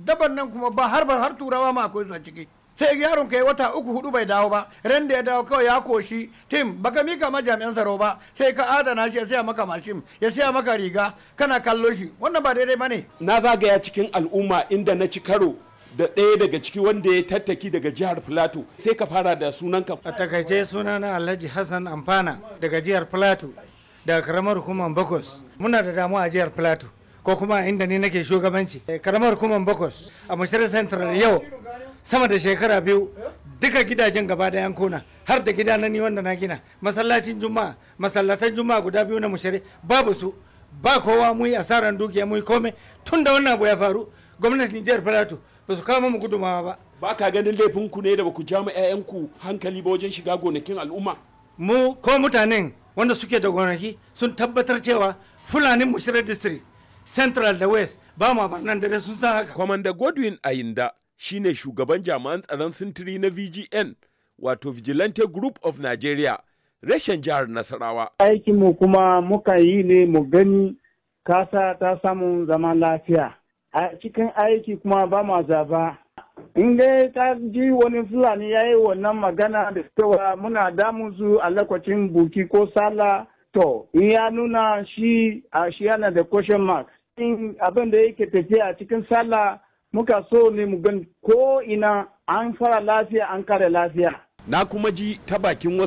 daban nan kuma ba har ba har turawa ma akwai su a ciki sai yaron kai wata uku hudu bai dawo ba ran da ya dawo kawai ya koshi tim baka mika ma jami'an tsaro ba sai ka adana shi ya siya maka mashin ya siya maka riga kana kallo shi wannan ba daidai bane na zagaya cikin al'umma inda na ci karo da ɗaya daga ciki wanda ya tattaki daga jihar Filato sai ka fara da sunanka. A takaice sunana Alhaji Hassan Amfana daga jihar Filato daga karamar hukumar Bakos. Muna da damuwa a jihar Filato ko kuma inda ni nake shugabanci. Karamar hukumar Bakos a Mashirar Central yau sama da shekara biyu duka gidajen gaba da yankuna har da gida na ni wanda na gina masallacin juma'a masallatan juma'a guda biyu na mushari babu su ba kowa mu yi asaran dukiya mu yi komai tun da wannan abu ya faru gwamnatin jihar Filato ba su kawo mu gudumawa ba. Ba ka ganin laifin ku ne da ba ku ja mu 'ya'yanku hankali ba wajen shiga gonakin al'umma? Mu ko mutanen wanda suke da gonaki sun tabbatar cewa Fulanin Mushirar District Central da West ba ma barnan dare sun san haka. Kwamanda Godwin Ayinda shine shugaban jami'an tsaron sintiri na VGN wato Vigilante Group of Nigeria reshen jihar Nasarawa. Aikinmu kuma muka yi ne mu gani kasa ta samu zaman lafiya. a cikin aiki kuma ba ma zaba in dai ta ji wani fulani ya yi wannan magana da cewa muna damun su a lokacin buki ko sala to in ya nuna shi a shi yana da question mark in abin da yake tafiya a cikin sallah muka so ne mu gan ko ina an fara lafiya an kare lafiya na kuma ji ta bakin wasu